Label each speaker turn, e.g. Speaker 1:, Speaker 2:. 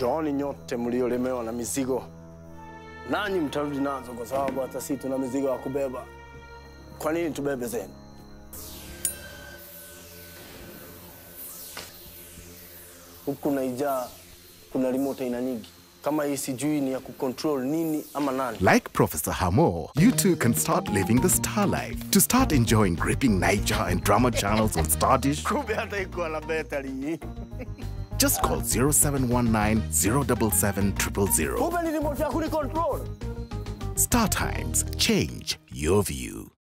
Speaker 1: Njooni nyote mliolemewa na mizigo, nanyi mtarudi nazo, kwa sababu hata sisi tuna mizigo ya kubeba. Kwa nini tubebe zenu? Huku naijaa kuna remote aina nyingi, kama hii sijui ni ya kucontrol nini ama nani.
Speaker 2: Like Professor Hamo, you too can start living the star life. To start enjoying gripping Niger and drama channels on Stardish,
Speaker 1: Kumbe hata ikuwa na betari.
Speaker 2: just call 0719 077 000.
Speaker 1: Kumbe ni remote ya kunicontrol.
Speaker 2: Star Times, change your view.